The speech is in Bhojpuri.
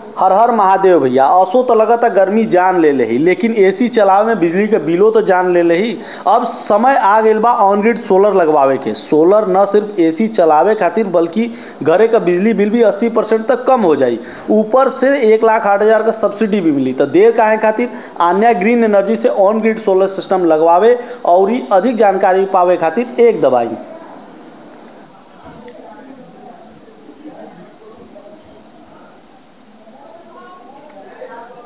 हर हर महादेव भैया असो तो लगता गर्मी जान ले ही लेकिन एसी चलावे में बिजली के बिलो तो जान ले ही अब समय आ गइल बा ऑन ग्रिड सोलर लगवावे के सोलर न सिर्फ एसी चलावे खातिर बल्कि घरे का बिजली बिल भी 80 परसेंट तक कम हो जाई ऊपर से एक लाख आठ हजार का सब्सिडी भी मिली तो देर काहे खातिर आन्या ग्रीन एनर्जी से ऑन ग्रिड सोलर सिस्टम लगवावे और अधिक जानकारी पावे खातिर एक दबाई